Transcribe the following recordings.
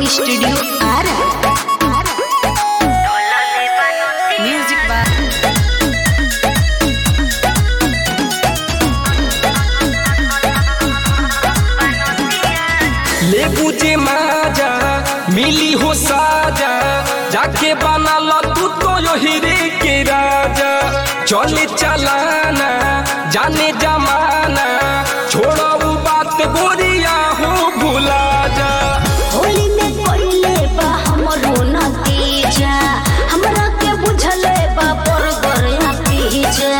studio Ara music by ले बुझे माजा मिली हो साजा जाके बना लो तू तो यो हीरे के राजा चले चलाना जाने जमाना छोड़ो वो बात गोरिया हो भुला जा होली में कोइले बा हमरो नतीजा हमरा के बुझले बा बर्गर या पिज्जा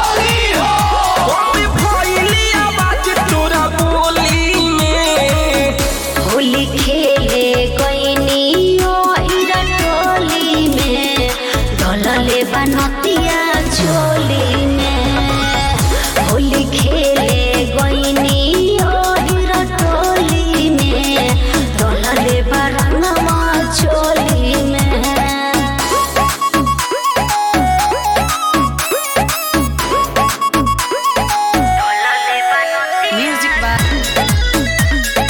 कभी भइली आवाज तोरा बोली में होली खेले गईनी ओ इरा टोली में डलले बा नतिया झोली में होली खेले गईनी ओ इरा टोली में डलले बा रंगमा झोली में म्यूजिक बाय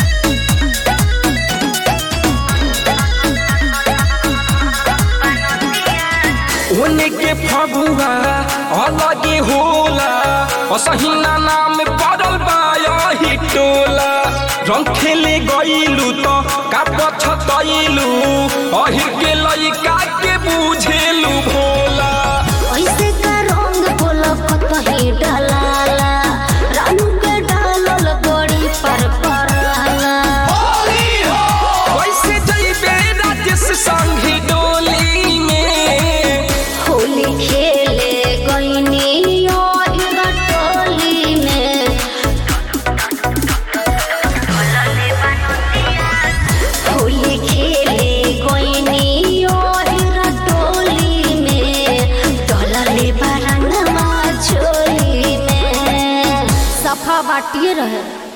होने के फगुआ अलगे होला असहिना नाम पड़ल बाया ही टोला रंग खेले गईलू तो का पछतैलू अहिर के लइका के बुझेलू भोला ऐसे का रंग बोला कतही डलाला रानू के डालल गड़ी पर पराला वैसे जइबे राजेश संगी डोली में होली खेले गईनी और टोली में होली खेले गईनी और टोली में डलले बरंगमा चोली में सफा बाटिए रहे